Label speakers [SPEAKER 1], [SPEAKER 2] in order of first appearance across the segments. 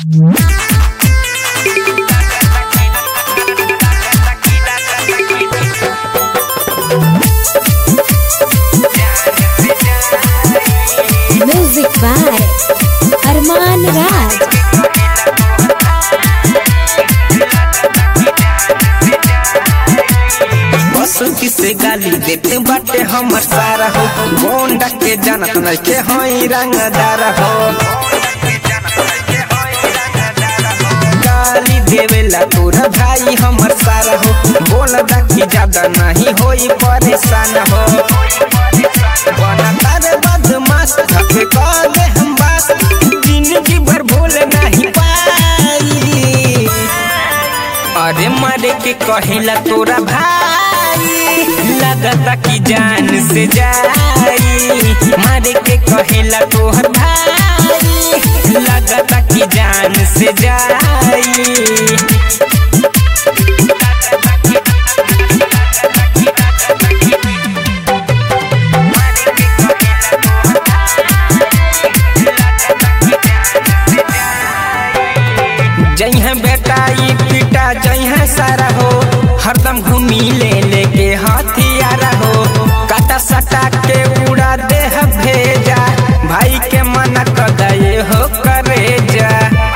[SPEAKER 1] Music by Arman Raj.
[SPEAKER 2] बस किसे गाली देते बाटे हमर सारा हो गोंडा के जानत नइखे हई रंगदार हो गाली देवेला तोरा भाई हमर सारा हो बोल कि ज्यादा नहीं होई परेशान हो बना तारे बदमाश धके कहले हम बात जिंदगी भर भूल नहीं पाई अरे मारे के कहेला तोरा भाई लगता कि जान से जाई मारे के कहेला तोहर भाई लगता कि जान से जाई जइहा बेटा ई पिटा जइहा सारा हो हरदम घूमी ले लेके हथियारा हो काटा सटा के उड़ा दे भेजा भाई के मना कर दे हो करे जा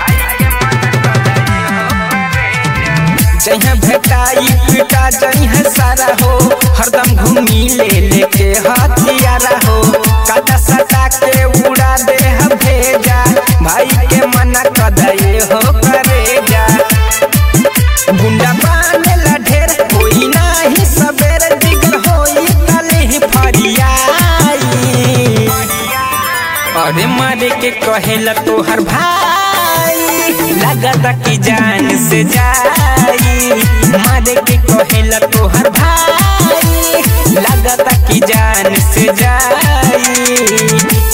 [SPEAKER 2] जइहा बेटा ई पिटा जइहा सारा हो हरदम घूमी ले लेके हथियारा हो काटा सटा के उड़ा दे भेजा भाई के मना कर दे हो करे जा गुंडा बानेला ढेर कोई नाही सबेर दिगर होई तले फरियाई अरे मारे के कहेला तोहर भाई लगता कि जान से जाई मारे के कहेला तोहर भाई लगता कि जान से जाई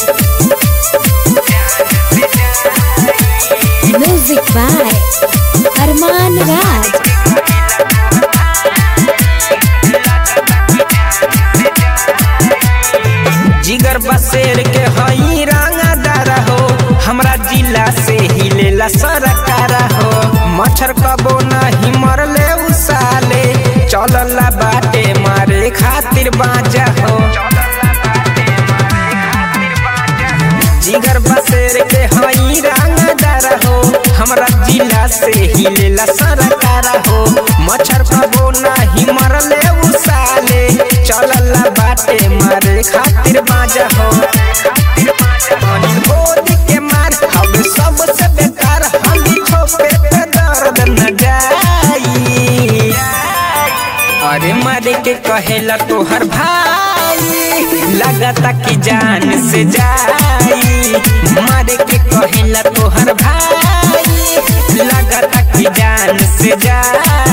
[SPEAKER 1] Music by Arman Raj.
[SPEAKER 2] जिगर बसेर के हई रंगदार हो हमरा जिला से ही लेला सरकार हो मच्छर कबो नहीं मरले उसाले चलला बाटे मारे खातिर बाजा हो जिगर बसेर के हई रंगदार हो हमरा जिला से ही लेला सरकार हो मच्छर कबो नहीं मरले उसाले चलला बाटे मारे खातिर बाजा हो अनिल बोली के मार हवे सबसे बेकार हम खोपे पे दर्द न जाई अरे मारे के कहेला तोहर भाई लगता कि जान से जाई मारे के कहेला तोहर भाई लगता कि जान से जाई